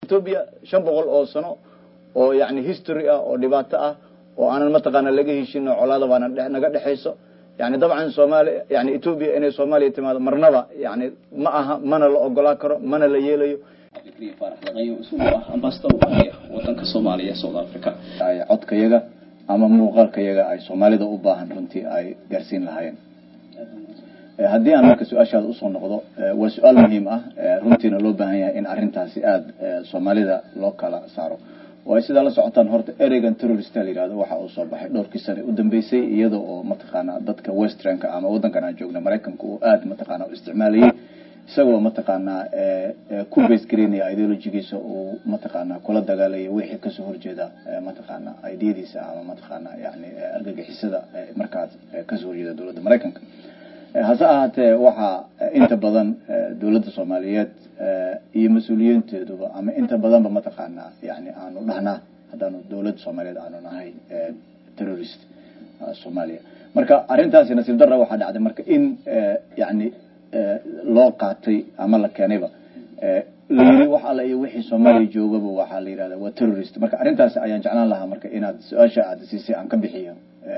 etoobiya shan boqol oo sano oo yani history ah oo dhibaato ah oo aanan mataqaana laga heshin oo colaada baana naga dhexayso yani dabcan soomaaliya yani etoobiya inay soomaaliya timaado marnaba yani ma aha mana la ogolaa karo mana la yeelayo wadanka soomaaliya south africa ay codkayaga ama muuqaalkayaga ay soomaalida u baahan runtii ay gaarsiin lahaayeen haddii aan marka su-aashaada usoo noqdo waa su-aal muhiim ah runtiina loo baahan yahay in arrintaasi aada soomaalida loo kala saaro oo sidaa la socotaan horta ereygan terrorista la yihahdo waxa uu soo baxay dhowrkii sane u dambeysay iyada oo mataqaana dadka westernka ama waddankan aan joogna maraykanka uu aada mataqaana u isticmaalayay isagoo mataqaanaa ku basegareynaya ideologigiisa uu mataqaana kula dagaalaya wixii kasoo horjeeda mataqaana ideyadiisa ama mataqaana yani argagixisada markaas kasoo horjeeda dowladda maraykanka hase ahaatee waxaa inta badan dowladda soomaaliyeed iyo mas-uuliyiinteeduba ama inta badanba mataqaanaa yani aanu dhahnaa haddaanu dowladda soomaaliyeed aanu nahay terrorist soomaaliya marka arrintaasi nasiib darra waxaa dhacday marka in yani loo qaatay ama la keenayba layiri wax alla iyo wixii soomaaliya joogaba waxaa la yihahda waa terrorist marka arrintaasi ayaan jeclaan lahaa marka inaad su-aasha aada siisay aan ka bixiyo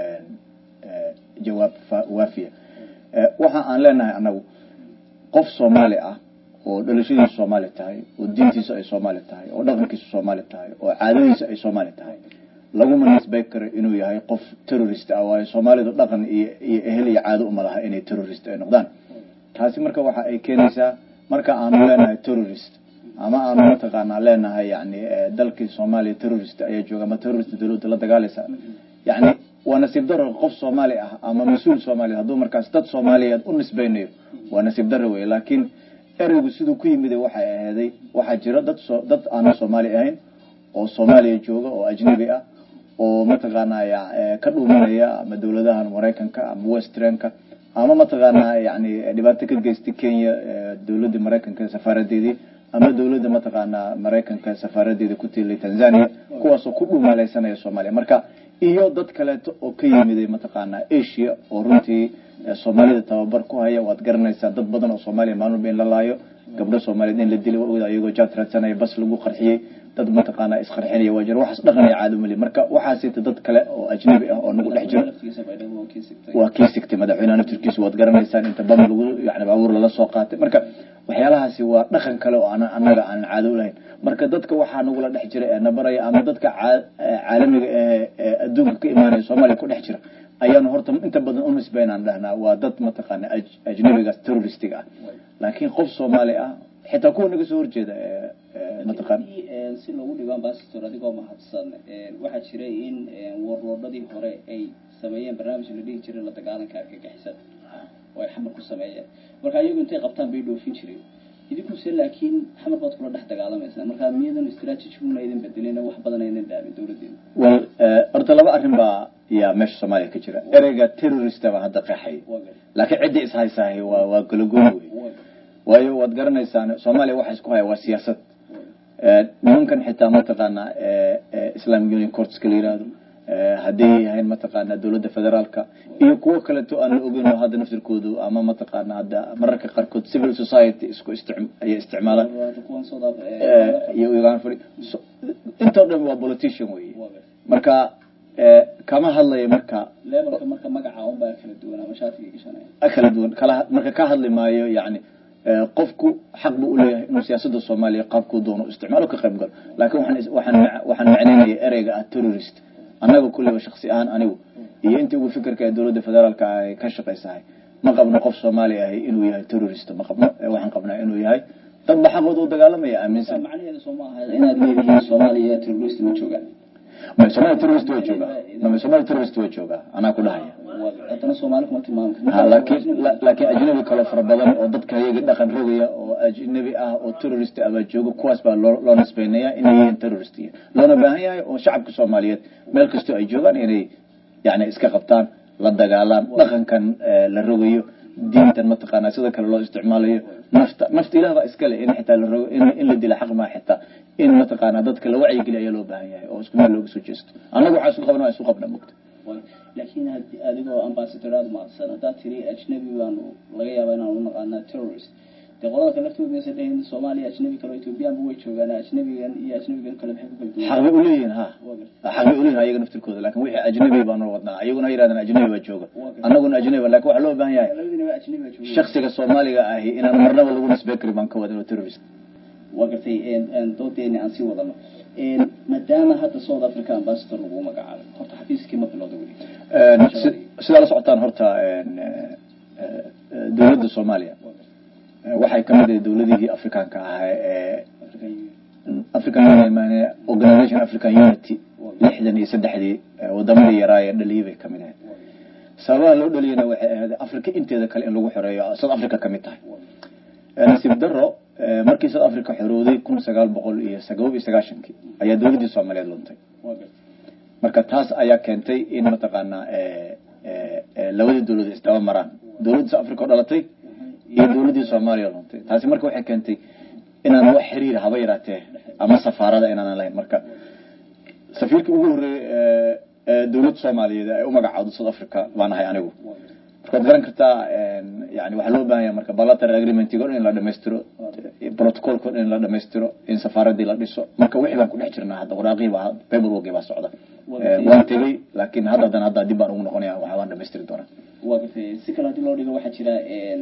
jawaab waafiya waxa aan leenahay anagu qof soomaali ah oo dhalashadiisu soomaali tahay oo diintiisu ay soomaali tahay oo dhaqankiisu soomaali tahay oo caadadiisu ay soomaali tahay laguma nisbay karo inuu yahay qof terrorist ah waayo soomaalidu dhaqan iyo iyo ehel iyo caado uma laha inay terrorist ay noqdaan taasi marka waxa ay keenaysaa marka aanu leenahay terrorist ama aanu mataqaanaa leenahay yani dalkii soomaaliya terrorist ayaa jooga ama terrorist dowladda la dagaalaysa yani waa nasiib daro qof soomaali ah ama mas-uul soomaaliya hadduu markaas dad soomaaliyeed u nisbeynayo waa nasiib daro wey laakiin ereygu siduu ku yimid waxay aheeday waxaa jira dad so dad aana soomaali ahayn oo soomaaliya jooga oo ajnabi ah oo mataqaanaa ka dhuumanaya ama dowladahan maraykanka ama westernka ama mataqaanaa yani dhibaato ka geystay kenya dowladda maraykanka safaaradeedii ama dowladda mataqaanaa maraykanka safaaradeeda ku tiilay tanzania kuwaasoo ku dhuumaaleysanaya soomaaliya marka iyo dad kaleeto oo ka yimiday mataqaanaa asia oo runtii soomaalida tababar ku haya waad garanaysaa dad badan oo soomaaliya maalmuba in la laayo gabdho soomaaliyeed in la dilay waa ogda ayagoo jaad raadsanaya bas lagu qarxiyey dad mataqaanaa isqarxinaya waa jira waxaas dhaqan iyo caado mali marka waxaasita dad kale oo ajnabi ah oo nagu dhex jiro waa kii sigtay madaxweyneha naftirkiisu waad garanaysaan inta bam lagu yani baabuur lala soo qaatay marka waxyaalahaasi waa dhaqan kale oo aan annaga aan caado ulahayn marka dadka waxaa nagula dhex jira ee nabaraya ama dadka caalamiga ee adduunka ka imaanaya soomaaliya ku dhex jira ayaanu horta inta badan u nisbeynaan dhahnaa waa dad mataqaana ajnabigaas terroristiga ah laakiin qof soomaali ah xitaa kuwa naga soo horjeeda mataqaan si loogu dhigo ambassador adigoo mahadsan waxaa jiray in warloodhadii hore ay sameeyeen barnaamij la dhihi jiray la dagaalanka argagixisada oo ay xamar ku sameeyeen marka iyagu intay qabtaan bay dhoofin jireen idinkuse laakiin xamar baad kula dhex dagaalamaysaa marka miyadan istraatijiguna idin bedelin wax badan aynan dhaamin dowladeena well horta laba arrin baa yaa meesha soomaaliya ka jira ereyga terrorista baa hadda qeexay laakiin ciddii ishaysahay waa waa golagooni wey waayo waad garanaysaan soomaaliya waxa isku haya waa siyaasad nimankan xitaa mataqaana islamic union courtska la yihahdo hadday yahayn mataqaana dowladda federaalka iyo kuwo kaleto aan la ogeyn oo hadda naftirkoodu ama mataqaana hadda mararka qaarkood civil society isku istic ayay isticmaalaan iyo uganda fadhi intoo dhan waa politician wey marka kama hadlayo marka levelka marka magaca unbaa kala duwan ama shaatiga gashanaya kala duwan kala marka ka hadli maayo yani qofku xaq buu uleeyahay inuu siyaasada soomaaliya qaabkuu doono isticmaalo ka qayb galo laakiin waxaan waxaan waxaan macnaynaya ereyga ah terrorist annaga kulleyba shaksi ahaan anigu iyo intii ugu fikirka ee dowladda federaalka ay ka shaqaysahay ma qabno qof soomaali ahi inuu yahay terrorist ma qabno waxaan qabnaa inuu yahay dad ba xaqooda u dagaalamaya aaminsan macnaheedu soo ma aha inaad leedihiin soomaaliya terrorist ma joogaan somalia terrorist waa joogaa somalia terrorist waa joogaa anaa ku dhahaya haddana soomaali kuma tilmaami ha laakiin laakiin ajnabi kale fara badan oo dadka iyaga dhaqan rogaya oo ajnabi ah oo terrorist ah baa jooga kuwaas baa loo loo nisbeynaya inay yihiin terrorist loona baahan yahay oo shacabka soomaaliyeed meel kastoo ay joogaan inay yani iska qabtaan la dagaalaan dhaqankan la rogayo diintan mataqaana sida kale loo isticmaalayo nafta nafta ilah baa iskale in xitaa la rogo in la dila xaq maa xitaa in mataqaana dadka la wacyigeliya ayaa loo baahan yahay oo isku meel looga soo jeesto annaga waxaa isku qabna waa isu qabna mogta laakiin adigoo ambassador aada mahadsan haddaad tiri ajnabi baanu laga yaaba inaan u naqaanaa terrorist dee qolada kale laftooda maysan dhahin soomaaliya ajnabi kale oo ethoobiyaanba way joogaan ajnabigan iyo ajnabigan kale maxay ku kala duwan xaq bay uleeyihiin ha waa gartay xaq bay uleeyihin ayaga naftirkooda lakin wixii ajnabi baanu wadnaa ayaguna ha yidhahdaan ajnabi baa jooga annaguna ajnabi ba lakin waxaa loo baahan yahay labadiinaba ajnabi baa jooga shaksiga soomaaliga ahi inaan marnaba lagu nisbey karin baan ka wadin oo terrorist waa gartay doodeeni aan sii wadano maadaama hadda south africa ambassador lagu magacaabay horta xafiiskii ma bilowda weli si- sidaa la socotaan horta dowladda soomaaliya waxay kamid ahay dowladihii afrikaanka ahaa ee african Union maane organization african unity lixdan iyo saddexdii wadamadii yaraa ee dhaliyay bay kamid ahayd sababaha loo dhaliyana waxay ahayd africa inteeda kale in lagu xoreeyo south africa kamid tahay nasiib daro markii south africa xorowday kun sagaal boqol iyo sagaab iyo sagaashankii ayaa dowladdii soomaaliyeed luntay waa gartay marka taas ayaa keentay in mataqaanaa labadii dowladood isdaba maraan dowladda south africa oo dhalatay iyo dowladdii soomaaliya luntay taasi marka waxay keentay inaan wax xiriir haba yaraatee ama safaarada inaanan lahayn marka safiirkii ugu horreeyey ee dowladda soomaaliyeed ay u magacaawdo south africa baan ahay anigu markaad garan kartaa yani waxaa loo baahan yahay marka bilateral agreementiga o dhan in la dhamaystiro protocolka o dhan in la dhamaystiro in safaaradii la dhiso marka wixii baan ku dhex jirnaa hadda waraaqii baa paperworkii baa socda waan tegey laakiin hadda haddana hadda dib baan ugu noqonaya waxa waan dhamaystiri doonaa waa gartay si kale haddii loo dhigo waxaa jira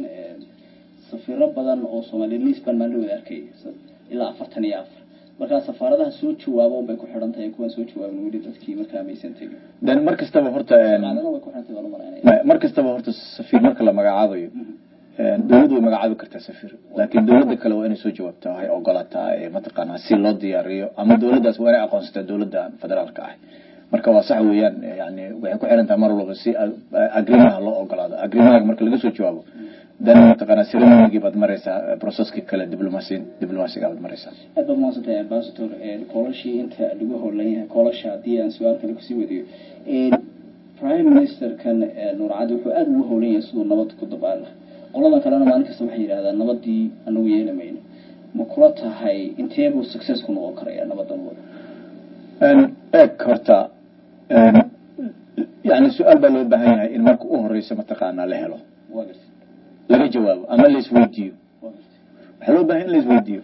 safiro badan oo soomaaliya liis baan maalin wada arkay ilaa afartan iyo afar markaa safaaradaha soo jawaaba unbay ku xidhan tahay kuwaan soo jawaabin weli dadkii markaa maysan tegin then mar kastaba horta shaqaalana way ku xidhan tahay baan u malaynaya mar kastaba horta safiir marka la magacaabayo dowladdu way magacaabi kartaa safiir laakiin dowladda kale waa inay soo jawaabtaa waxay ogolaataa ee mataqaanaa si loo diyaariyo ama dowladdaas waa inay aqoonsataa dowladda federaalka ah marka waa sax weeyaan yani waxay ku xiran tahay mar walba si agrimaha loo ogolaado agrimaha marka laga soo jawaabo dan mataqaanaa ceremonygii baad maraysaa processkii kale diplomasi diplomasiga baad maraysaa aad baad mahadsantahay ambassador koolashii inta lagu howlan yahay koolasha haddii aan su-aal kale kusii wadiyo prime ministerkan nuur cadi wuxuu aada ugu howlan yahay siduu nabad ku dabaal lah qoladan kalena maalin kasta waxay yidhahdaan nabadii anagu yeeli mayno ma kula tahay inteebuu success ku noqon karaya nabadan wada eeg horta yani su-aal baa loo baahan yahay in marka u horeysa mataqaanaa la helo waa gartay laga jawaabo ama la isweydiiyo waa gartay waxaa loo baahan in la isweydiiyo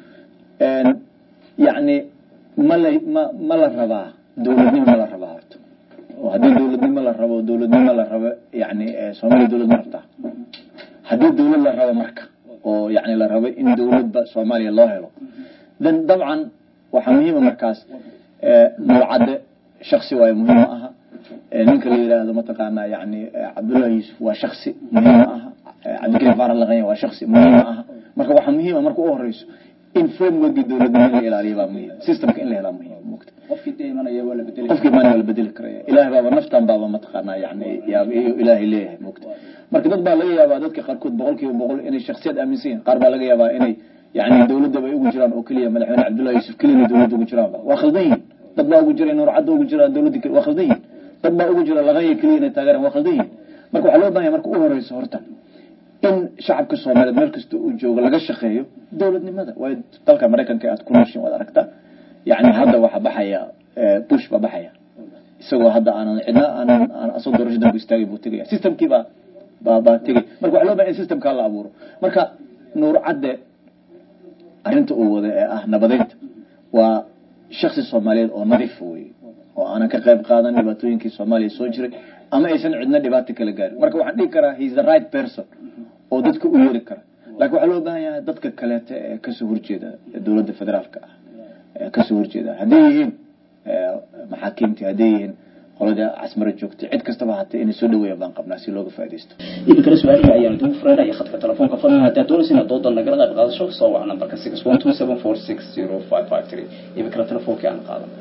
yani ma la ma ma la rabaa dowladnimo ma la rabaa horta oo haddii dowladnimo la rabo dowladnimo la rabo yani soomaaliya dowlad ma rabtaa haddii dowlad la rabo marka oo yani la rabo in dowladba soomaaliya loo helo then dabcan waxaa muhiima markaas mawcadde shaksi waayo muhiim ma aha ninka la yidhaahdo mataqaanaa yani cabdullahi yuusuf waa shaksi muhiim ma aha cabdikariim faarax laqanya waa shaksi muhiim ma aha marka waxaa muhiima marka u horeyso in frameworkii dowladnimo in la ilaaliyo baa muhiim systemka in la helaa muhiim mogta qofkii dee imanaya waa la bedeli qofkii maani waa la bedeli karaya ilahay baaba naftan baaba mataqaanaa yani yaa ilaahay leeyahay mogta marka dad baa laga yaabaa dadka qaarkood boqol kiiba boqol inay shaksiyad aaminsan yihin qaar baa laga yaabaa inay yani dowladaba ay ugu jiraan oo keliya madaxweyne cabdullahi yuusuf keliyana dowladda ugu jiraanba waa khaldan yihin dad baa ugu jira nuur cadda ugu jira dowladda waa khaldan yihin dad baa ugu jira laqanya keliya inay taageeraan waa khaldan yihin marka waxaa loo bahanya marka u horeyso horta in shacabka soomaaliyeed meel kasta uu joogo laga shaqeeyo dowladnimada waayo dalka maraykanka aad ku nooshin waad aragtaa yani hadda waxaa baxaya bush baa baxaya isagoo hadda aanan cidna aanan aan asoo doorasho danku istaagay buu tegaya systemkii baa baa baa tegay marka waxaa loo bahanya in systemkaa la abuuro marka nuur cadde arrinta uu wada ee ah nabadeynta waa shaksi soomaaliyeed oo nadiif wey oo aanan ka qayb qaadan dhibaatooyinkii soomaaliya soo jiray ama aysan cidna dhibaato kala gaarin marka waxaan dhihi karaa he is the right person oo dadka u yeeri kara laakiin waxaa loo baahan yahay dadka kaleeta ee kasoo horjeeda dowladda federaalka ah ee kasoo horjeeda hadday yihiin maxaakiimtii hadday yihiin qolada casmaro joogtay cid kastaba hatee inay soo dhaweeyaan baan qabnaa si looga faaidaysto idinkale su-aalihi ayaan idigu fureenaya khadka telefoonka fadlan haddaad doonaysa inaad doodan nagala qayb qaadasho soo wac nambarka six one two seven four six zero five five three idinkale telefoonkii aan qaadan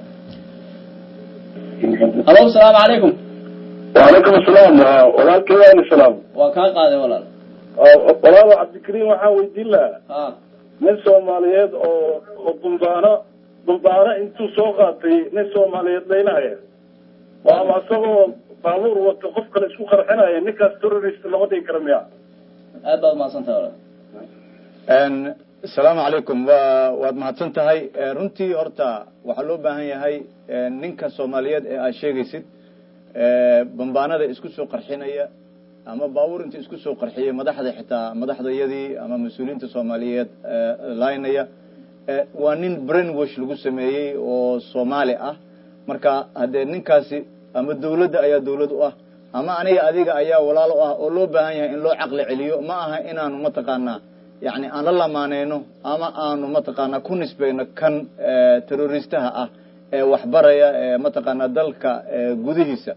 alo asalaamu calaykum وعليكم السلام walaalkay waan islaam waa kaa qaaday walaal walaalo cabdikariim waxaan weydiin lahaa ha nin soomaaliyeed oo oo dumbaano dumbaano intuu soo qaatay nin soomaaliyeed laynaya waama isagoo baabuur wato qof kale isku qarxinaya ninkaas terrorist lama dhigi kara miya aad baad mahadsantahay walaal asalaamu calaykum wa waad mahadsan tahay runtii horta waxaa loo baahan yahay ninka soomaaliyeed ee aad sheegaysid bambaanada isku soo qarxinaya ama baabuur inta isku soo qarxiyey madaxda xitaa madaxdayadii ama mas-uuliyiinta soomaaliyeed laynaya waa nin brain wash lagu sameeyey oo soomaali ah marka haddee ninkaasi ama dawladda ayaa dawlad u ah ama aniga adiga ayaa walaal u ah oo loo baahan yahay in loo caqli celiyo ma aha inaanu mataqaanaa yani aan la lamaaneyno ama aanu mataqaanaa ku nisbayno kan terroristaha ah ee waxbaraya ee mataqaanaa dalka gudihiisa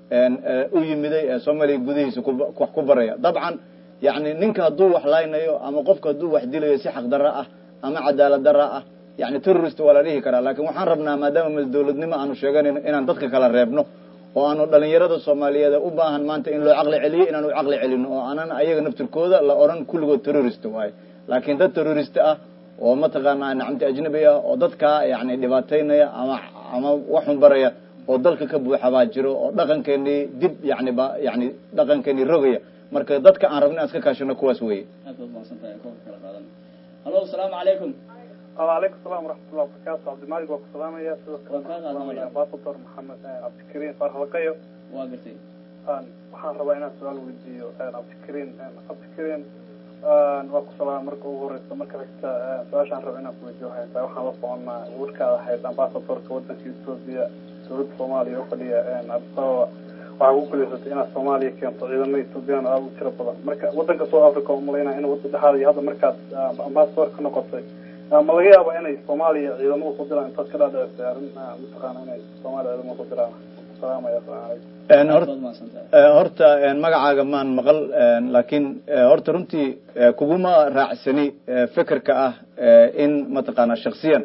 u yimiday ee soomaaliya gudihiisa wax ku baraya dabcan yani ninka hadduu wax laynayo ama qofka hadduu wax dilayo si xaq darra ah ama cadaalad darra ah yani terrorist waa la dhihi karaa lakin waxaan rabnaa maadaama dawladnimo aanu sheeganayno inaan dadka kala reebno oo aanu dhalinyarada soomaaliyeed u baahan maanta in loo caqli celiyo inaanu caqli celino oo aanan ayaga naftirkooda la odhan kulligood terrorist waayo laakiin dad terrorist ah oo mataqaanaa nacamti ajnabi ah oo dadkaa yani dhibaataynaya ama ama waxun baraya oo dalka ka buuxa baa jiro oo dhaqankeenii dib yani ba yani dhaqankeenii rogaya marka dadka aan rabna in iska kaashano kuwaas weye aad baad mahadsantahay koobka kala qaadan hallo asalaamu calaykum وعليكم السلام ورحمة الله وبركاته عبد المالك وسلام يا سيدة وكان هذا أمباسطور محمد عبد الكريم فرح لقيو waa gartay waxaan rabaa inaan su-aal weydiiyo cabdikariin cabdikariin waa ku salaam marka ugu horeysa marka xigta su-aashaan raba inaan kuweydiiyo waxay tahay waxaan la soconaa warkaada ahayd ambasadorka wadanka etoobiya dowladda soomaaliya oo fadhiya abdisababa waxaa ku guleysatay inaad soomaaliya keento ciidamada etoobiyaan aada u tiro badan marka wadanka south africa oo malaynaya in wada dhexaad iyo hadda markaad ambasador ka noqotay ma laga yaaba inay soomaaliya ciidamada ku diraan intaad ka dhaadhicisay arrin mataqaana inay soomaaliya ciidamada ku diraan salaamaya asalamu calaykum horta magacaaga maan maqal laakiin horta runtii kuguma raacsani fekerka ah in mataqaanaa shaksiyan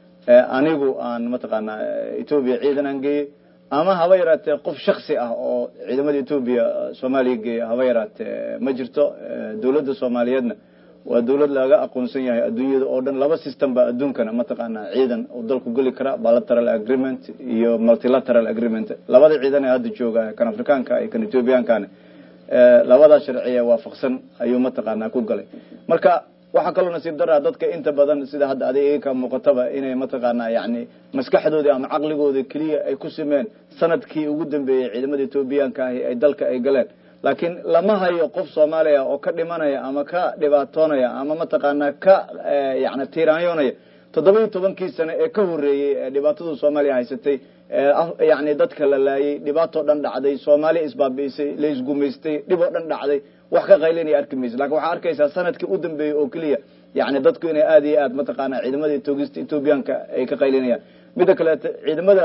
anigu aan mataqaanaa etoobiya ciidan aan geeyey ama haba yaraatee qof shaksi ah oo ciidamada etoobiya soomaaliya geeya haba yaraatee ma jirto dawladda soomaaliyeedna waa dawlad laga aqoonsan yahay adduunyada oo dhan laba system baa adduunkana mataqaanaa ciidan oo dalku geli kara bilateral agreement iyo multilateral agreement labada ciidan ee hadda jooga kan afrikaanka iyo kan ethoobiyankana labadaa sharciya waafaqsan ayuu mataqaanaa ku galay marka waxaa kaloo nasiib daraa dadka inta badan sida hadda adig ka muuqataba inay mataqaanaa yani maskaxdoodii ama caqligooda keliya ay ku simeen sanadkii ugu dambeeyey ciidamada ethoobiyaanka ahi ay dalka ay galeen laakiin lama hayo qof soomaaliya oo ka dhimanaya ama ka dhibaatoonaya ama mataqaanaa ka yani tiiraanyoonaya toddoba iyo tobankii sane ee ka horreeyey ee dhibaatadu soomaaliya haysatay yani dadka la laayay dhibaatoo dhan dhacday soomaaliya isbaabi'isay la isgumaystay dhib oo dhan dhacday wax ka qaylinaya arki maysa lakin waxaa arkaysaa sanadkii u dambeeyey oo keliya yani dadku inay aada iyo aad mataqaana ciidamada toogista ethoobiyaanka ay ka qaylinayaan midda kaleeto ciidamada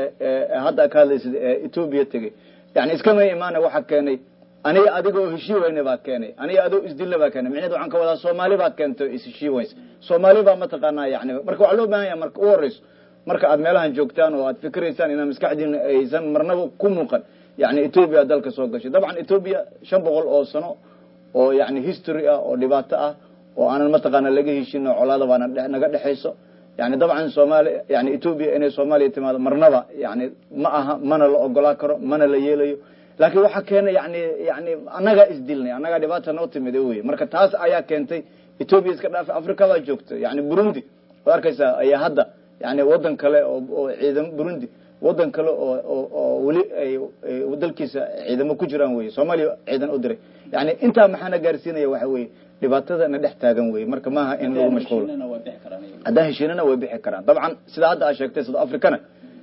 hadda ka hadlaysid ee etoobiya tegey yani iskama imaana waxa keenay aniga adiga oo heshii weyne baa keenay aniga adoo isdilna baa keenay micneed waxaan ka wadaa soomaali baa keentay isheshii weyse soomaali baa mataqaanaa yani marka waxaa loo baahan yaha marka u horeyso marka aad meelahan joogtaan oo aad fikiraysaan inaa maskaxdiina aysan marnaba ku muuqan yani etoobiya dalka soo gashay dabcan etoobiya shan boqol oo sano oo yani history ah oo dhibaato ah oo aanan mataqaana laga heshino colaada baana naga dhexayso yani dabcan soomaaliya yani etoobiya inay soomaaliya timaado marnaba yani ma aha mana la ogolaa karo mana la yeelayo laakiin waxaa keenay yani yani annagaa isdilnay annagaa dhibaata noo timid wey marka taas ayaa keentay etoobiya iska dhaafay africa baa joogta yani burundi waad arkaysaa ayaa hadda yani wadan kale oo ciidamo burundi wadan kale oo oo weli ay dalkiisa ciidamo ku jiraan wey soomaaliya ciidan u diray yani intaa maxaana gaarsiinaya waxa weye dhibaatada na dhex taagan wey marka maaha in lagu mashquulo haddaan heshiinana way bixi karaan dabcan sida hadda aa sheegtay south africana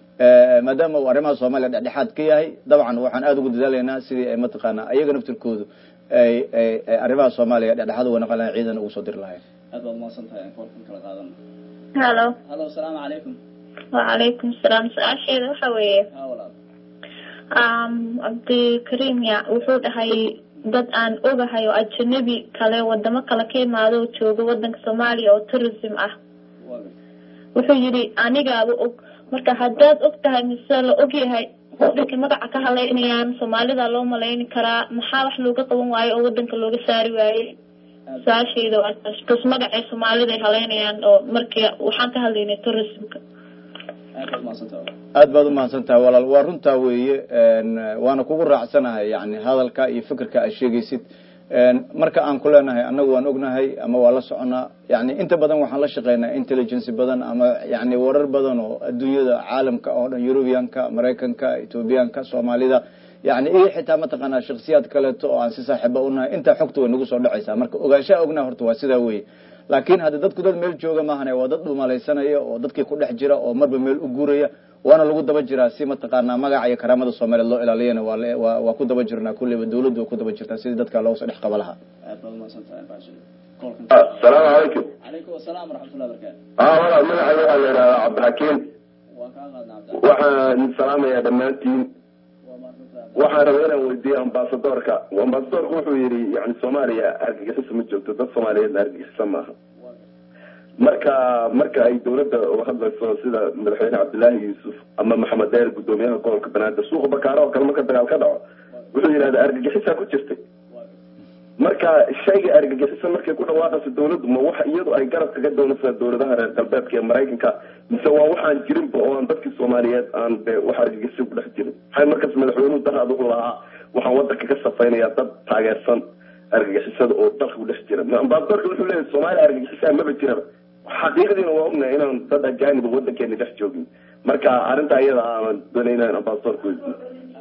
maadaama uu arrimaha soomaaliya dhexdhexaad ka yahay dabcan waxaan aada ugu dadaalaynaa sidii ay mataqaanaa ayaga naftirkoodu ay ay arrimaha soomaaliya dhexdhexaad uga naqan lahayn ciidan ugu soo diri lahayn aad baad umahadsan tahay aan koolkan kala qaadan halo hallo asalaamu calaykum wacalaykum salaam su-aasheeda waxa weeye ha walaal cabdikariim ya wuxuu dhahay dad aan ogahay oo ajanabi kale wadamo kale ka imaado oo jooga wadanka soomaaliya oo tourism ah waa gartay wuxuu yidhi anigaaba og marka haddaad og tahay mise la og yahay wadanka magaca ka haleynayaan soomaalida loo malayni karaa maxaa wax looga qaban waayo oo wadanka looga saari waaye su-aashayda waa taas bas magacay soomaalida ay haleynayaan oo markii waxaan ka hadlaynay tourismka aad baad umahadsan tahay aad baad umahadsan tahay walaal waa runtaa weeye waana kugu raacsanahay yani hadalka iyo fikirka aad sheegaysid marka aan ku leenahay annagu waan ognahay ama waa la soconaa yani inta badan waxaan la shaqeynaa intelligence badan ama yani warar badan oo adduunyada caalamka oo dhan eurubianka maraykanka ethoobiyaanka soomaalida yani iyo xitaa mataqaanaa shaksiyaad kaleeto oo aan si saaxiiba unahay intaa xogta way nagu soo dhacaysaa marka ogaanshaha ognaa horta waa sidaa weye laakin hadda dadku dad meel jooga maahane waa dad dhumalaysanaya oo dadkii ku dhex jira oo marba meel u guuraya waana lagu daba jiraa si mataqaanaa magaca iyo karaamada soomaaliyeed loo ilaaliyana waa le- waa waa ku daba jirnaa kulleyba dawladdu waa ku daba jirtaa sidii dadka looga soo dhex qaba lahaa aad baad umahadsantahay ambassador kolkan asalaamu calaykum calaykum asalaam waraxmatullahi wabarakaatu aa walaal magacayga waxaa la yidhahdaa cabdixakiim waa kaa qaadna cabdi waxaan salaamayaa dhammaantiin waa mahadsantahay waxaan rabaa inaan weydiiyo ambasadorka ambasadorka wuxuu yidhi yani soomaaliya argagixiso ma joogto dad soomaaliyeedna argagixisa maaha marka marka ay dawladda uga hadlayso sida madaxweyne cabdilaahi yuusuf ama maxamed deer guddoomiyaha gobolka banaadir suuqa bakaaro oo kale marka dagaal ka dhaco wuxuu yidhahda argagixisaa ku jirtay marka shayga argagixisa markay ku dhawaaqayso dawladdu ma waxa iyadu ay garab kaga doonaysaa dawladaha reer galbeedka ee maraykanka mise waa waxaan jirinba oo aan dadkii soomaaliyeed aan de wax argagixisa ku dhex jirin maxay markaas madaxweynuhu daraad wuxuu lahaa waxaan wadanka ka safaynayaa dad taageersan argagixisada oo dalka ku dhex jira ambasadorka wuxuu leeyahy soomaaliya argagixisaa maba jiraba xaqiiqdiina waa ognahay inaan dad ajaaniba wadankeena dhex joogin marka arrinta iyada aan doonay inaan ambasadorka weydiiyo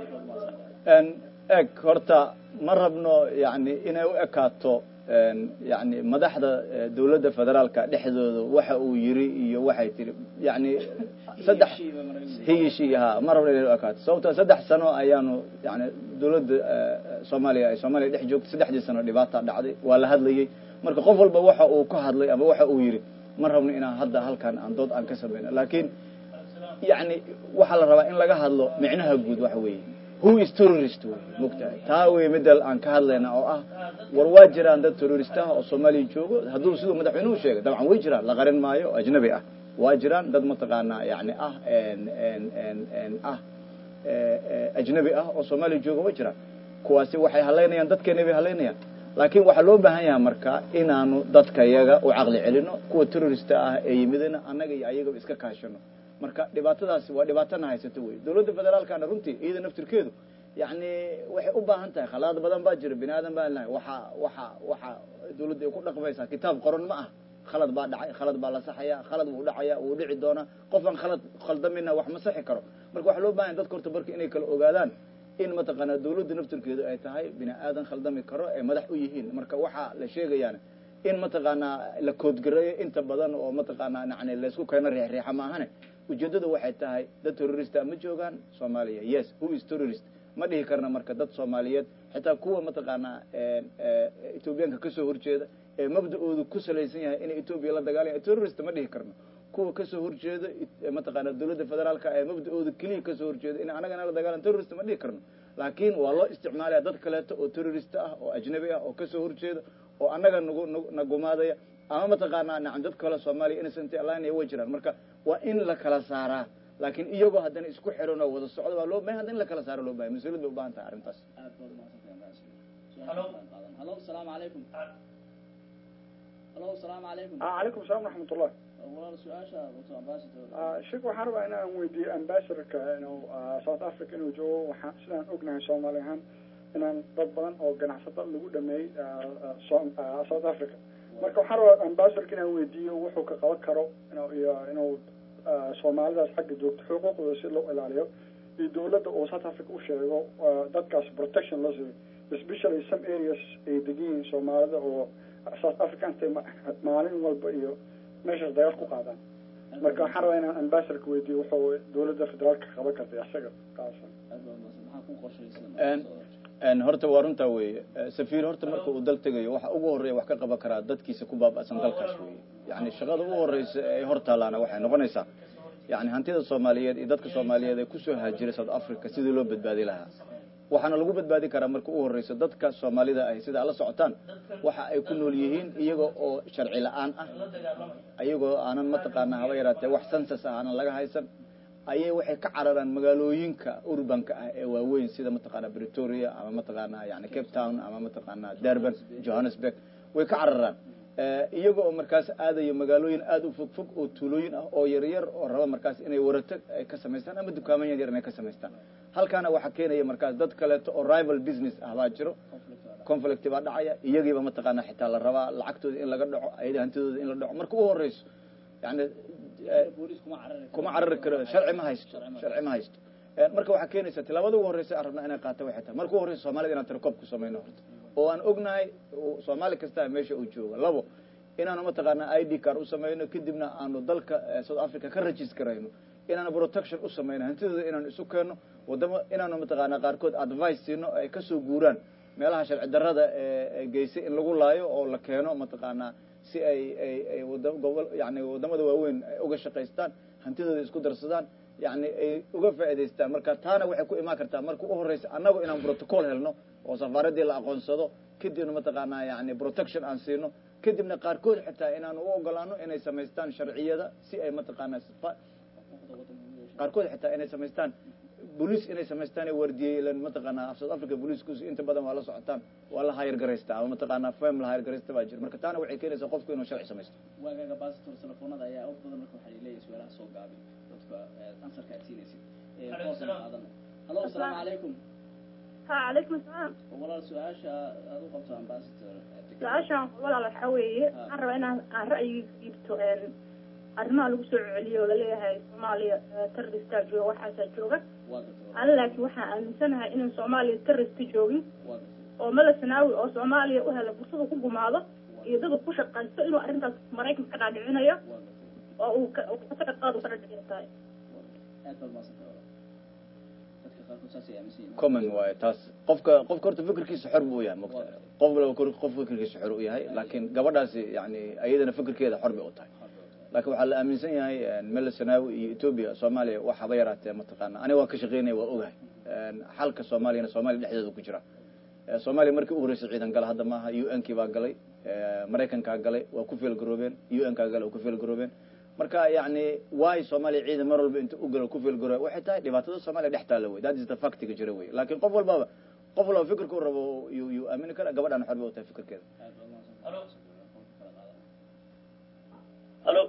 eg horta ma rabno yani inay u ekaato yani madaxda eh, dawladda federaalka dhexdooda waxa uu yiri iyo waxay tiri yani saddex hiyishi ha ma rabno inay u ekaato sababto saddex sano ayaanu yani dawladda eh, soomaaliya ay soomaaliya dhex joogtay saddexdii sano dhibaata dhacday waa la hadlayey marka qof walba waxa uu ka hadlay ama waxa uu yiri ma rabno inaan hadda halkan aan dood aan ka samayno laakiin yani waxaa la rabaa in laga hadlo micnaha guud waxa weeye who is terrorist wey mogtahay taa wey midal aan ka hadlayna oo ah war waa jiraan dad terrorist ah oo soomaaliya joogo hadduu siduu madaxweynuhu sheegay dabcan way jiraan la qarin maayo oo ajnabi ah waa jiraan dad mataqaanaa yani ah n n n n ah ajnabi ah oo soomaaliya jooga way jiraan kuwaasi waxay halaynayaan dadkeena bay halaynayaan laakiin waxaa loo baahan yahay marka inaanu dadka yaga u caqli celino kuwa terrorista ah ee yimidina annaga iyo ayagaba iska kaashano marka dhibaatadaasi waa dhibaatana haysato wey dawladda federaalkana runtii iyada naftirkeedu yani waxay u baahan tahay khalaad badan baa jira bini aadan baan lahay waxa waxa waxa dawladda ay ku dhaqmaysaa kitaab qoran ma ah khalad baa dhacay khalad baa la saxaya khalad wuu dhacaya wuu dhici doonaa qof aan khalad khaldamina wax ma saxi karo marka waxaa loo bahan yahay dadka horta marka inay kala ogaadaan in mataqaanaa dawladda naftirkeedu ay tahay bini aadan khaldami karo ay madax u yihiin marka waxaa la sheegayaan in mataqaanaa la koodgareeyo inta badan oo mataqaanaa yani laysku keeno riixriixa maahane ujeeddadu waxay tahay dad terrorista ma joogaan soomaaliya yes who is terrorist ma dhihi karna marka dad soomaaliyeed xitaa kuwa mataqaanaa ethoobiyaanka kasoo horjeeda ee mabda-oodu ku salaysan yahay inay etoobiya la dagaalaya terrorist ma dhihi karno kuwa kasoo horjeeda mataqaana dawladda federaalka ee mabda-ooda keliya kasoo horjeeda in anagana la dagaalan terrorist ma dhihi karno laakiin waa loo isticmaalaya dad kaleeto oo terrorist ah oo ajnabi ah oo kasoo horjeeda oo annaga nagu nagu nagumaadaya ama mataqaanaa nacam dad kale soomaaliya innocent alliance way jiraan marka waa in la kala saaraa laakiin iyagoo haddana isku xiran oo wada socda waa loo bahan hadda in la kala saaro loo bahay mas-uuliyad bay u baahan tahay arrintaas aad baad umahadsantahay ambassador halo asalaamu calaykum halo asalaamu calaykum calaykum asalaam waraxmatullah walaal su-aasha wato ambassador shek waxaan rabaa inaan weydiiyo ambassadorka inuu south africa inuu joogo waxaan sidaan ognahay soomaali ahaan inaan dad badan oo ganacsato lagu dhameeyey south africa marka waxaan rabaa ambassadorka inaan weydiiyo wuxuu ka qaban karo inuu iyo inuu soomaalidaas xagga joogto xuquuqdooda si loo ilaaliyo iyo dawladda uu south africa u sheego dadkaas protection loo siiyo especially some areas ay degan yihiin soomaalida oo south africa intay maalin walba iyo meeshaas dagaal ku qaadaan marka waxaan rabaa inaan ambassadorka weydiiyo wuxuu dawladda federaalka qaban kartay isaga kaasan aad baad umahadsan maxaa ku qorshaysan n horta waa runtaa weeye safiir horta marka uu dal tegayo waxa ugu horreeya wax ka qaban karaa dadkiisa ku baaba'san dalkaas weeye yani shaqada ugu horreysa ee hor taalaana waxay noqonaysaa yani hantida soomaaliyeed iyo dadka soomaaliyeed ee kusoo haajiray south africa sidii loo badbaadi lahaa waxaana lagu badbaadi karaa marka ugu horreysa dadka soomaalida ahi sida ala socotaan waxa ay ku nool yihiin iyaga oo sharci la-aan ah ayagoo aanan mataqaanaa haba yaraatee wax sansas ah aanan laga haysan ayay waxay ka cararaan magaalooyinka urbanka ah ee waaweyn sida mataqaanaa bretoria ama mataqaanaa yani cape town ama mataqaanaa durban johannesburg way ka cararaan iyaga oo markaas aadayo magaalooyin aada u fog fog oo tuulooyin ah oo yaryar oo raba markaas inay warato ay ka samaystaan ama dukaaman yar yar inay ka samaystaan halkaana waxaa keenaya markaas dad kaleeto oo rival business ah baa jiro conflict baa dhacaya iyagiiba mataqaanaa xitaa la rabaa lacagtooda in laga dhaco ayada hantidooda in la dhaco marka u horeyso yani booliis kuma carari kuma carari karo sharci ma haysto sharci ma haysto marka waxaa keenaysa tilaabada ugu horreysa aan rabnaa inay qaata waxay tahay marka ugu horreysa soomaalida inaan tirakoob ku samayno horta oo aan ognahay soomaali kasta meesha uu jooga labo inaanu mataqaanaa i d card u samayno kadibna aanu dalka south africa ka registerayno inaanu protection u samayno hantidooda inaanu isu keenno wadamo inaanu mataqaanaa qaarkood advice siino ay kasoo guuraan meelaha sharci darrada ee geysay in lagu laayo oo la keeno mataqaanaa si ay ay ay wada gobol yani wadamada waaweyn ay uga shaqaystaan hantidooda isku darsadaan yani ay uga faa'idaystaan marka taana waxay ku imaan kartaa marka u horreysa annagu inaan protocol helno oo safaaradii la aqoonsado kadibna mataqaanaa yani protection aan siino kadibna qaarkood xitaa inaanu u ogolaano inay samaystaan sharciyada si ay mataqaanaa qaarkood xitaa inay samaystaan bolice inay samaystaan wardiyelan mataqaanaa south africa bolicekus inta badan waa la socotaan waa la hayar garaystaa ama mataqaanaa fam la hayar garaysta baa jira marka taana waxay keenaysaa qofku inuu sharci samaysto waagaaga baasitor telefoonada ayaa og badan marka waxaa leeyahay su-aalaha soo gaabi dadka ansarka aad siinaysid halo asalaamu calaykum ha calaykum asalaam walaal su-aasha aad u qabto ambassador su-aashaan walaal waxaa weeye waxaan rabaa inaan aan ra'yigiisa dhiibto arrimaha lagu soo celiyo oo laleeyahay soomaaliya terroristaa jooga waxaasaa jooga ana laakiin waxaan aaminsanahay inaan soomaaliya terrorista joogin oo mala sanaawi oo soomaaliya u hela fursada ku gumaado iyo dad ku shaqaysto inuu arrintaas maraykanka ka dhaadhicinayo oo uu kasaga qaad u ka dhadhicin tahay common waayo taas qofka qofka horta fikirkiisa xor buu yahay mogta qof walba qof fikirkiisa xor u yahay laakiin gabadhaasi yani ayadana fikirkeeda xor bay u tahay laakiin waxaa la aaminsan yahay mela sanaawi iyo ethoobia soomaaliya wax haba yaraatee mataqaana aniga waan ka shaqeynaya waa ogahay xalka soomaaliyana soomaaliya dhexdeeda ku jira soomaaliya markii u horreysay ciidan gala hadda maaha u n kii baa galay maraykankaa galay waa ku feelgaroobeen u n kaa galay waa ku feelgaroobeen marka yani waay soomaaliya ciidan mar walba inta u galo ku feelgaroobe waxay tahay dhibaatada soomaaliya dhex taalla wey that is the factiga jira wey laakiin qof walbaba qof walbaba fikirka u rabo yuu yuu aamini kara gabadhaan xor bay u tahay fikirkeeda halo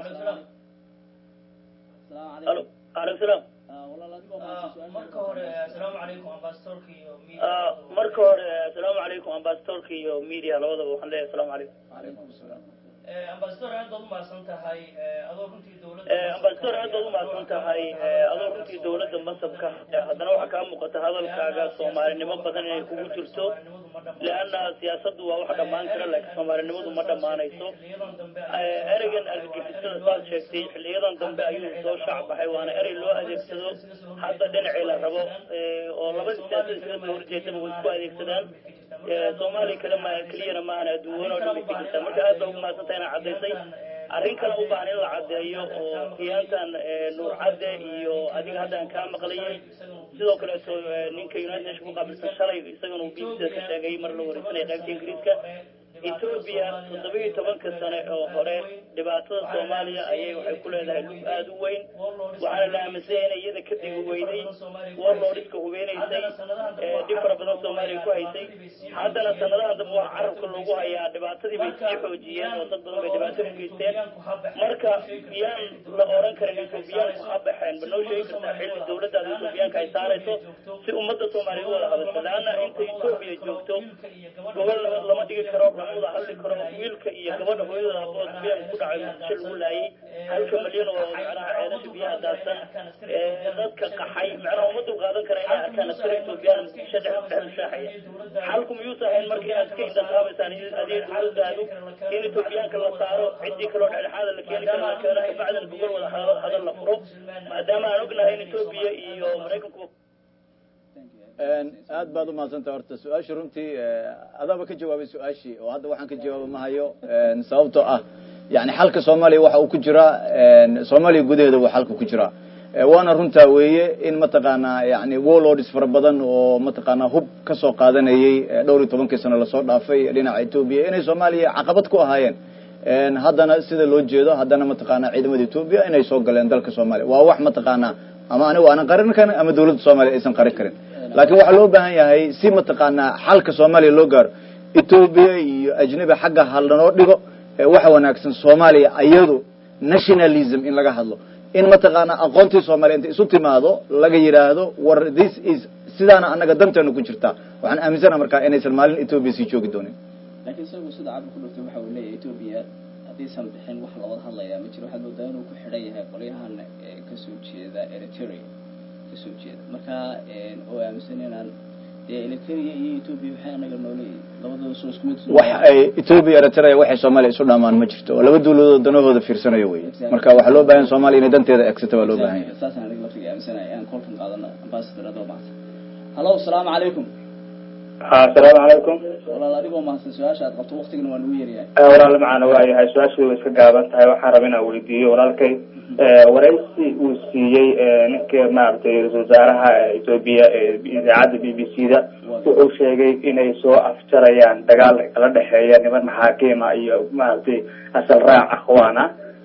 halo aleykum salaam marka hore asalaamu calaykum ambasadorka iyo marka hore asalaamu calaykum ambasadorka iyo media labadaba waxaan leeyahay asalaamu calaykum calaykum asalaam ambasador aad baad umahadsan tahay adoo runtii dowladda ambasador aad baad umahadsan tahay adoo runtii dowladda masabka haddana waxaa kaa muuqata hadalkaaga soomaalinimo badan inay kugu jirto leanna siyaasaddu waa wax dhammaan kara laakiin soomaalinimadu ma dhammaanayso ereygan argagixisada saad sheegtay xiliyadan dambe ayuu soo shaac baxay waana erey loo adeegsado hadda dhinacii la rabo oo labadii siyaasada iskaga soo horjeedaba way isku adeegsadaan soomaaliya kale ma keliyana maahan adduun oo dhan bay ka jirtaa marka aad baa ugu mahadsantahay inaa caddaysay arrin kale u baahan in la caddeeyo oo khiyaantan nuur cadde iyo adiga hadda aan kaa maqlayay sidoo kaleeto ninka united nation ku qaabilsan shalay isagana uu bbcda ka sheegay mar la wareysanaya qaybta ingiriiska etoobiya toddoba iyo tobanka sane oo hore dhibaatada soomaaliya ayay waxay ku leedahay lug aada u weyn waxaana la aaminsanya inay iyada ka digi weyday warlordhiska hubeynaysay dhib fara badan soomaaliya ku haysay haddana sanadahan dambe waxa carabka loogu hayaa dhibaatadii bay sii xoojiyeen oo dad badan bay dhibaato u geysteen marka miyaan la oran karin etoobiyaanku ha baxeen ba noo sheegi kartaa xilli dowladdaada etoobiyaanka ay saarayso si ummadda soomaaliya u wada hadasho leanna inta etoobiya joogto gobol nabad lama dhigi karo lama wada hadli karo wiilka iyo gabadha hooyadooda abood biyan ku dhacay muqdisho lagu laayay halka malyan oo macnaha ceelasha biyaha daadsan dadka qaxay macnaha uma dul qaadan kara inay arkaan askari etoobiyaan muqdisho dhex dhex shaaxaya xalku miyuusa ahayn marka inaad iska indhaqaabaysaan adiga dowladdaadu in etoobiyaanka la saaro ciddii kaloo dhexdhexaada la keeni kara la keeno kabacdina gogol wada hadal la furo maadaama aan ognahay in etoobiya iyo maraykanku aad baad umahadsantaha horta su-aasha runtii adaaba ka jawaabay su-aashii oo hadda waxaan ka jawaaba mahayo sababtoo ah yani xalka soomaaliya waxa uu ku jiraa soomaaliya gudaheeda waa xalka ku jiraa waana runtaa weeye in mataqaanaa yani warlords fara badan oo mataqaanaa hub kasoo qaadanayay dhowr iyo tobankii sano lasoo dhaafay dhinaca etoobiya inay soomaaliya caqabad ku ahaayeen haddana sida loo jeedo haddana mataqaanaa ciidamada etoobiya inay soo galeen dalka soomaaliya waa wax mataqaanaa ama anigu aanan qarin karin ama dawladda soomaaliya aysan qarin karin laakiin waxaa loo baahan yahay si mataqaanaa xalka soomaaliya loo gaaro etoobiya iyo ajnabi xagga hadlanoo dhigo waxa wanaagsan soomaaliya iyadu nationalism in laga hadlo in mataqaanaa aqoontii soomaaliya inta isu timaado laga yidhaahdo war this is sidaana annaga danteena ku jirtaa waxaan aaminsana markaa inaysan maalin etoobiya sii joogi doonin laakiin isagu sida cabir ku dhurtay waxa uu leeyahay etoobiya haddaysan bixin wax looga hadlayaa ma jiro waxaad moodaa inuu ku xidhan yahay qolyahan kasoo jeeda eritrea kasoo jeeda marka oo aaminsan inaan dee eritrea iyo ethoopia waxay anaga noole labadooda soo isku mid wax ay ethoopia eritrea waxay soomaaliya isu dhamaan ma jirto oo laba dawladood danahooda fiirsanayo wey marka waxaa loo bahan soomaaliya inay danteeda egsata baa loo bahan yahay saasaan aniga laftiga aaminsanaya aan kolkan qaadano ambassador adoo mahadsan hallo asalaamu calaykum asalaamu calaykum walaal adigoo mahadsan su-aasha aad qabto waktigana waa nagu yaryahay walaal macana waayahay su-aashu way iska gaaban tahay waxaan raba inaan weydiiyo walaalkay waraysi uu siiyey ninka maaragtay ra-isul wasaaraha ethoopia idaacadda b b c da wuxuu sheegay inay soo afjarayaan dagaal kala dhexeeya niman maxaakima iyo maaragtay asal raac akhwaana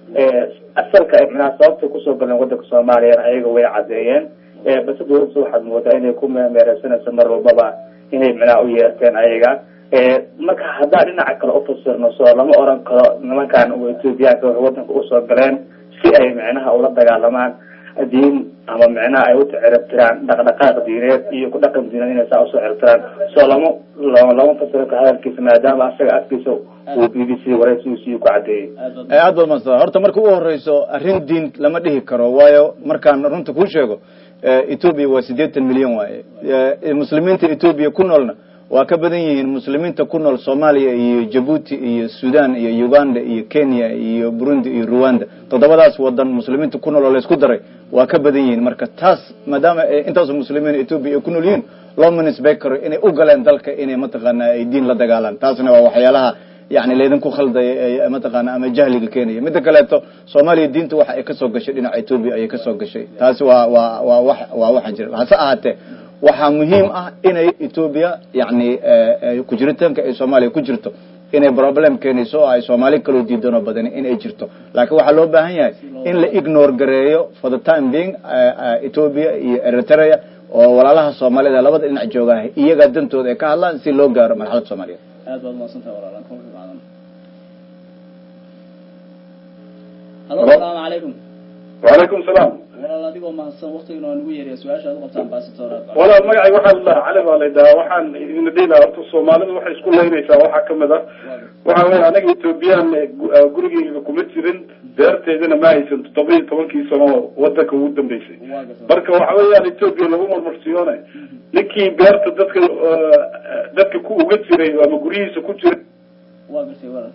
asalka micnaha sababtay kusoo galeen wadanka soomaaliyana ayaga way cadeeyeen base dawladda waxaad moodaa inay ku meemeereysanayso mar walbaba inay micnaha u yeerteen ayaga marka haddaan dhinaca kale ufasirno soo lama oran karo nimankan ethoobiyaanka waxay wadanka usoo galeen si ay micnaha ula dagaalamaan diin ama micnaha ay u ciribtiraan dhaqdhaqaaq diineed iyo ku dhaqan diineed inay saa usoo ciribtiraan soo lama lama fasiro ka hadalkiisa maadaama asaga afkiisa uu b b c waraysigiisii ku cadeeyey aad baad madsada horta marka u horeyso arrin diin lama dhihi karo waayo markaan runta kuu sheego ethoopia waa siddeetan milyan waaye muslimiinta ethoopia ku noolna waa ka badan yihiin muslimiinta ku nool soomaaliya iyo jabuuti iyo sudan iyo uganda iyo kenya iyo burundi iyo rwanda toddobadaas wadan muslimiinta ku nool oo laysku daray waa ka badan yihiin marka taas maadaama intaas muslimiin ethoopia ay ku nool yihiin loo munisbay karo inay u galeen dalka inay mataqaana ay diin la dagaalaan taasna waa waxyaalaha yani laydinku khaldaya mataqaana ama jahliga keenaya midda kaleeto soomaaliya diinta waxa ay kasoo gashay dhinaca ethoopia ayay kasoo gashay taasi waa waa waa wa waa waxaan jira hase ahaatee waxaa muhiim ah inay ethoopia yani kujiritaanka ay soomaaliya ku jirto inay problem keenayso oo ay soomaali kaloo diidanoo badani in ay jirto laakiin waxaa loo baahan yahay in la ignore gareeyo for the time being ethoopia iyo eritrea oo walaalaha soomaalida labada dhinac joogaah iyagaa dantooda ay ka hadlaan si loo gaaro marxalada soomaaliya aad baad umaadsantaha walaalaan kolka qaadan hallo asalaamu calaykum wacalaykum salaam walaal adigoo mahadsan waktigana waa nagu yeeriya su-aasha ad u qabta ambasador walaal magacay waxaa la cali baa layidhahaa waxaan idin dhihi lahaa horta soomaalidu waxay isku leynaysaa waxaa kamid ah waxa weya anaga ethoobiyan gurigeyga kuma jirin beerteedana ma haysan toddoba iyo tobankii sano wadanka ugu dambeysay marka waxa weeyaan ethoopia lagu marmarsiyoonay ninkii beerta dadka dadka ku uga jiray ama guryihiisa ku jiray waa gartay walaal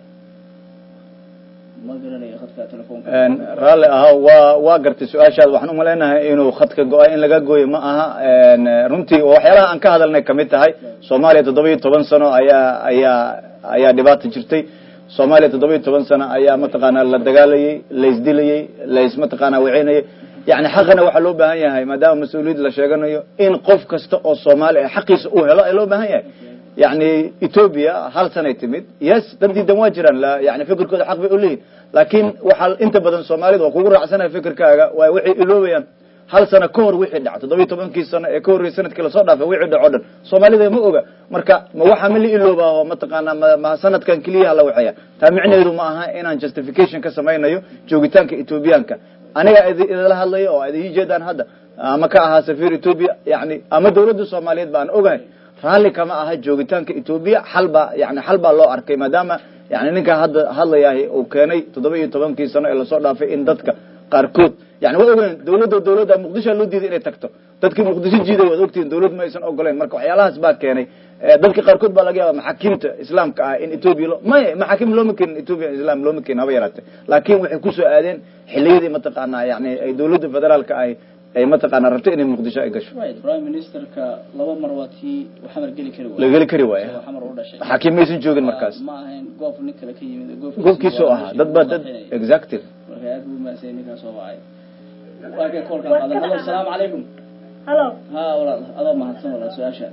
ma garanayo khadka telefoonka raalli ahaa waa waa gartay su-aashaada waxaan umaleynahay inuu khadka go-a in laga gooyo ma aha runtii waxyaalaha aan ka hadalnay kamid tahay soomaaliya toddoba iyo toban sano ayaa ayaa ayaa dhibaata jirtay soomaaliya toddoba iyo toban sano ayaa mataqaana la dagaalayay laisdilayey lais mataqaana waceynayay yani xaqana waxaa loo baahan yahay maadaama mas-uuliyad la sheeganayo in qof kasta oo soomaali ah xaqiisa uu helo ee loo baahan yahay yani ethoopia hal sanay timid yes dad diidan waa jiraan yani fikirkooda xaq bay uleeyihin laakiin waxaa inta badan soomaalida waa kugu raacsanaya fikirkaaga waay waxay iloobayaan hal sano ka hor wixii dhaca toddoba iyo tobankii sano ee ka horreyay sanadkii lasoo dhaafay wixii dhaco dhan soomaalida ma oga marka ma waxaa ma la iloobaaho mataqaana ma ma sanadkan keliyaha la waxeeya taa micneheedu ma aha inaan justification ka samaynayo joogitaanka ethoobiyaanka aniga idinla hadlayo oo ad ii jeedaan hadda ama ka ahaa safiir ethoopia yani ama dawladda soomaaliyeed ba aan ogahay raalli kama aha joogitaanka ethoopia xal baa yani xal baa loo arkay maadaama yani ninka hadda hadlayahay uu keenay toddoba iyo tobankii sano ee lasoo dhaafay in dadka qaarkood yani waa ogeyn dawladda dawladda muqdishoa loo diiday inay tagto dadkii muqdisho jiiday waad ogtihin dawlad ma aysan ogoleyn marka waxyaalahaas baa keenay dadka qaarkood baa laga yaaba maxaakiimta islaamka ah in ethoopia lo maya maxaakim looma keenin ethoopia islam looma keenin haba yaraatee laakin waxay kusoo aadeen xiliyadii mataqaana yani ay dawladda federaalka ahi ay mataqaana rabto inay muqdisho ay gasho prime ministerka laba mar waa tii xamar geli kari la geli kari waaya oo xamar u dhashay maxaakiim maysan joogin markaas ma ahayn goof nin kale ka yimid goofkiisa goobkiisoo ahaa dad baa dad exactly marka aad buu maasay ninkaas soo wacay waa kay koolkan qaadan halo asalaamu calaykum halo ha walaal adoo mahadsan walaal su-aasha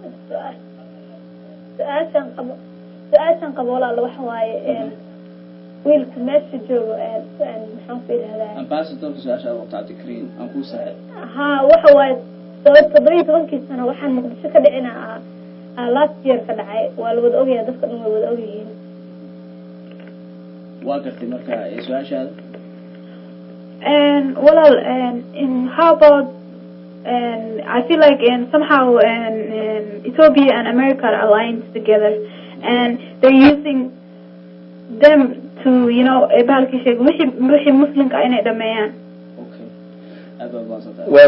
su-aashan qabo su-aashan qabo walaal waxa waaye wiilka meesha joogo maxaan ku yidhahdaa ambassadorka su-aasha aad qabta cabdikariin aan kuu saxay ha waxa waaye todoba toddoba iyo tobankii sano waxaan muqdisho ka dhicina ah last year ka dhacay waa la wada ogyahay dadka dhan way wada ogyihiin waa gartay marka su-aashaada And well, and, and how about and I feel like and somehow and, and Ethiopia and America are aligned together, and they're using them to you know bahalkii sheeg wixii wixii muslimka inay dhameeyaan okay aad baad mahadsantahay well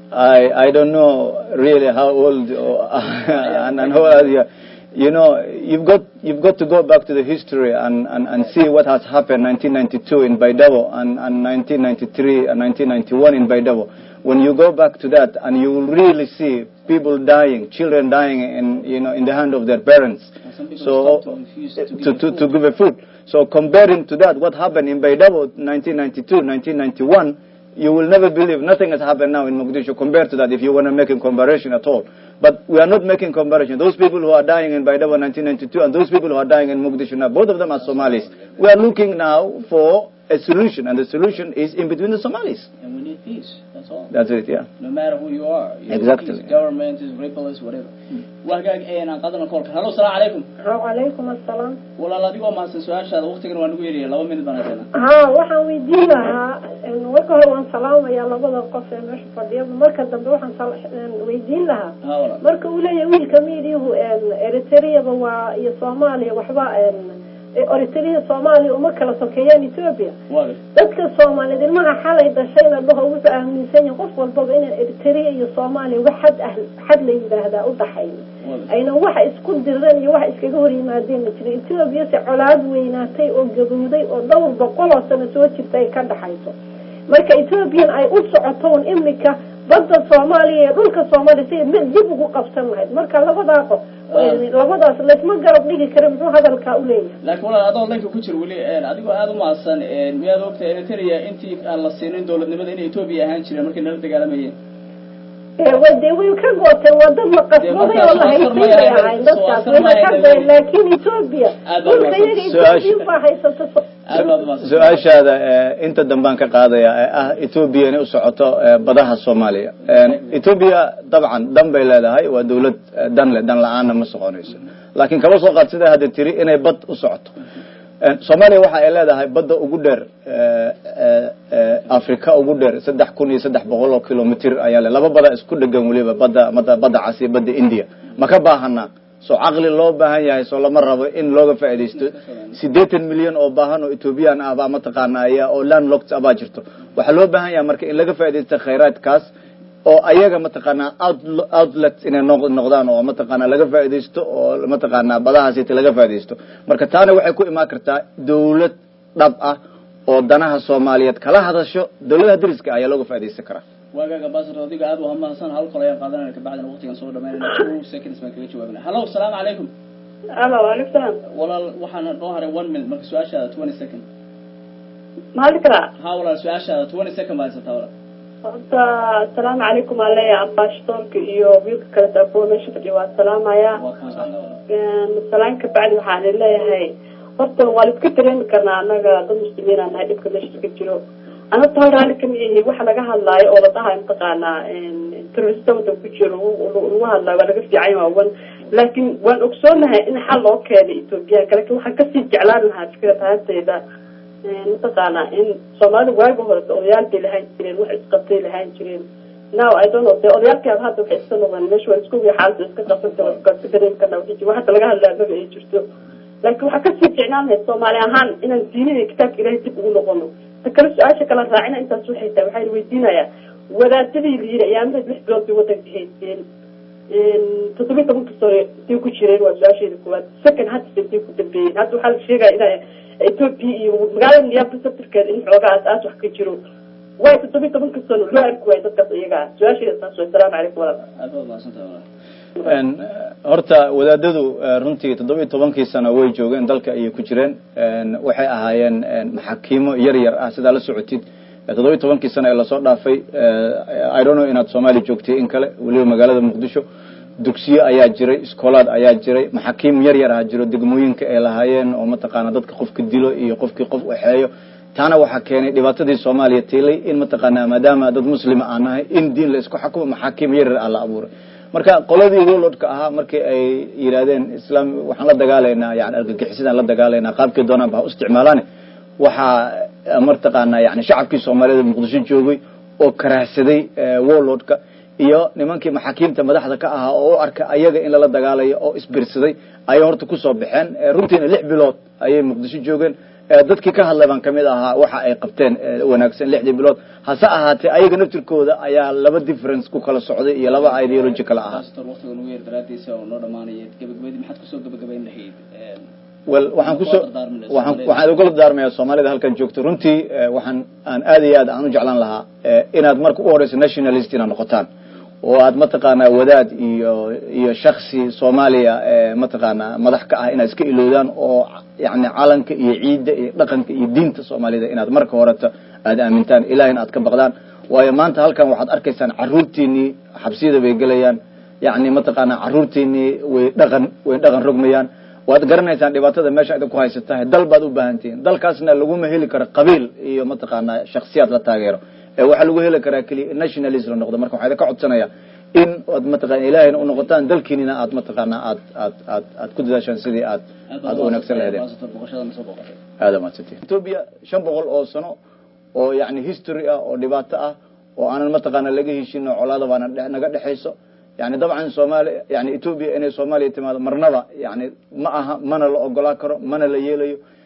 I I don't know really how old or, and, and how old you are. You know, you've got you've got to go back to the history and, and, and see what has happened 1992 in Baidavo and, and 1993 and 1991 in Baidavo. When you go back to that and you will really see people dying, children dying in you know in the hand of their parents. Some people So start to refuse to, to, to, to give a food. So comparing to that, what happened in Baidavo 1992, 1991, you will never believe nothing has happened now in Mogadishu compared to that if you want to make a comparison at all. But we are not making comparison. Those people who are dying in Baidavo 1992 and those people who are dying in Mogadishu now, both of them are Somalis. We are looking now for a solution, and the solution is in between the Somalis. and we need peace. That's all. That's it, yeah. no matter who you are. You know, Exactly. peace, government, is rebels, whatever. waa hagaag een aan qaadana koolka hallo salaamu calaykum wacalaykum assalaam walaal adigoo mahadsan su-aashaada waqtigan waa nagu yeelaya laba minut baan haysana haa waxaan weydiin lahaa marka hore waan salaamayaa labada qof ee meesha fadhiya marka dambe waxaan sal- weydiin lahaa ha walaal marka uu leeyahay wiilka miidiyahu eritreaba waa iyo soomaaliya waxba eritrea soomaaliya uma kala sokeeyaan ethoopia waa gas dadka soomaaliyeed ilmaha xalay dhashayna dhaho wuxuu aaminsan yahay qof walbaba inaan eritrea iyo soomaaliya wax xad ah xad la yidhaahdaa u dhaxayn waa gas ayna waxa isku direen iyo waxa iskaga hor yimaadeen ma jira etoobiya se colaad weynaatay oo gabowday oo dhowr boqol oo sano soo jirta ay ka dhaxayso marka etoobiyan ay u socoto un imika badda soomaaliya iyo dhulka soomaaliya si mid dib ugu qabsan lahayd marka labadaa qof labadaas laysma garab dhigi kara muxuu hadalkaa u leeyahay laakiin walaal adoo linka ku jir weli een, adigoo aada u mahadsan een, miyaad ogtahay eritrea intii aan la siinin dowladnimada inay etoobiya ahaan jireen markay nala dagaalamayeen ee way dee way ka gooteen waa dad la qasbaday oo la haystay bay ahayn dadkaas wayna ka goyeen laakiin etoobiya Aad baad dhulka iyaga mahadsan. etoobiya baa haysata aad baad umahadsan su-aashaada eh, inta dambaan ka qaadaya ee ah etoobiya inay u socoto eh, badaha soomaaliya etoobiya dabcan dan bay leedahay waa dawlad eh, dan leh dan la-aanna ma soconayso laakiin kaba soo qaad sidaa hadda tiri inay bad u socoto Eh, soomaaliya waxa ay leedahay badda ugu dheer eh, eh, eh, afrika ugu dheer saddex kun iyo saddex boqol oo kilomitr ayaa le laba bada isku dhegan weliba badda badda badda cas iyo badda india ma ka baahanaa soo caqli loo baahan yahay soo lama rabo in looga faaidaysto siddeetan milyan oo baahan oo ethoobiyan ah baa mataqaana aya oo landlocked ah baa jirto waxaa loo baahan yahay marka in laga faaidaysto khayraadkaas oo ayaga mataqaanaa out- outlet inay noq- noqdaan oo mataqaanaa laga faaidaysto oo mataqaanaa badahaasita laga faaidaysto marka taana waxay ku imaan kartaa dawlad dhab ah oo danaha soomaaliyeed kala hadasho dawladaha dariska ayaa looga faaidaysan karaa waagaaga basir adiga aad u mahadsan hal kol ayaan qaadanayna kabacdina waqtigan soo dhamaynayna two seconds baan kaga jawaabina hallo salaamu calaykum alo waalaikum salaam walaal waxaana noo haray one minute marka su-aashaada twenty second mahadli karaa ha walaal su-aashaada twenty second baa haysataa walaal horta asalaamu calaykum aan leeyahay ambashtoonka iyo wiilka kale saakuwa meesha fadhiya waa salaamaya waa kaan qaadnaa walaal salaan ka bacdi waxaan leeyahay horta waa la iska dareemi karnaa annaga dad muslimiin aan nahay dhibka meesha ka jiro an horta hal raalli kama yahi waxa laga hadlaayo oo la dhahayo mataqaanaa terrorista wadan ku jiro lagu hadlaayo waa laga fiican waa wan laakiin waan ogsoonahay in xal loo keenay ethoobiyaanka laakiin waxaan kasii jeclaan lahaa fikrad ahaanteyda mataqaanaa in soomaalida waagi hore odayaal bay lahaan jireen wax isqabtay lahaan jireen now i don't know de odayaalkaaba hadda waxay iska noqdeen meesha waa isku wii xaalada iska qabsanta waa iska dareemi karnaa wixii jiro hadda laga hadlaa maba ay jirto laakiin waxaa kasii ficnaan lahayd soomaali ahaan inaan diinida iyo kitaabka ilahay dib ugu noqono ta kale su-aasha kala raacina intaas waxay tahay waxaan weydiinayaa wadaadadii la yiri ayaamaheed lix bilood bay wadanka haysteen toddobiyi tobanka sano intay ku jireen waa su-aasheeda koowaad second hadda intay ku dambeeyeen hadda waxaa la sheegaya ina ethoopia iyo magaalada niyaabta sabtirkeeda in xoogaa aas aas wax ka jiro waay toddobiyi tobanka sano loo arki waayo dadkaas iyaga ah su-aasheeda taas way asalaamu calaykum walaal aad baad mahadsantahay walaal En, horta wadaadadu eh, runtii toddobiyi tobankii sano way joogeen dalka ayay ku jireen En, waxay ahaayeen en, maxaakiimo yar yar ah sidaa la socotid Eh, toddobiyi tobankii sano ee lasoo dhaafay eh, i don't know inaad soomaaliya joogtay in kale weliba magaalada muqdisho dugsiyo ayaa jiray iskoolaad ayaa jiray maxaakiim yar yar ah jiro degmooyinka ay lahaayeen oo mataqaana dadka qofka dilo iyo qofkii qof waxeeyo taana waxaa keenay dhibaatadii soomaaliya tiilay in mataqaanaa maadaama dad muslima aan nahay in diin la isku xakumo maxaakiim yar yar ah la abuuray marka qoladii warlordka ahaa markii ay yidhaahdeen islaam waxaan la dagaalaynaa yani argagixisidaan la dagaalaynaa qaabkii doonaan ba ha u isticmaalaane waxaa martaqaanaa yani shacabkii soomaaliyeed muqdisho joogay oo karaahsaday warlordka iyo nimankii maxaakiimta madaxda ka ahaa oo u arka ayaga in lala dagaalayo oo isbirsaday ayay horta kusoo baxeen runtiina lix bilood ayay muqdisho joogeen dadkii ka hadlay baan kamid ahaa waxa ay qabteen wanaagsan lixdii bilood hase ahaatee ayaga naftirkooda ayaa laba difference ku kala socday iyo laba ideology kala ahaa pastor waqtiga nugu yar daraadiisa oo noo dhamaanaya gabagabadii maxaad kusoo gabagabayn lahayd wel waxaan kusoo waxaan waxaan ugala daarmayaa soomaalida halkan joogto runtii waxaan aan aad iyo aad aan u jeclaan lahaa inaad marka u horeyso nationalist inaad noqotaan oo aad mataqaanaa wadaad iyo iyo shaksi soomaaliya mataqaanaa madax ka ah inaad iska iloodaan oo yani calanka iyo ciidda iyo dhaqanka iyo diinta soomaalida inaad marka horeta aad aamintaan ilahina aad ka baqdaan waayo maanta halkan waxaad arkaysaan caruurtiinii xabsiyada bay gelayaan yani mataqaanaa caruurtiinii way dhaqan way dhaqan rogmayaan waad garanaysaan dhibaatada meesha idinku haysatahay dal baad u baahantihiin dalkaasna laguma heli karo qabiil iyo mataqaanaa shaksiyaad la taageero ee waxaa lagu heli karaa keliya nationalist la noqdo marka waxaa idinka codsanaya in aad mataqana ilahayna u noqotaan dalkiinina aad mataqaanaa aad aad aad aad ku dadaashaan sidii aad aad u wanaagsan lahaydeen aada maadsantiin ethoobia shan boqol oo sano oo yani history ah oo dhibaato ah oo aanan mataqaana laga heshino colaada baana naga dhexayso yani dabcan soomaaliya yani ethoobia inay soomaaliya timaado marnaba yani ma aha mana la ogolaa karo mana la yeelayo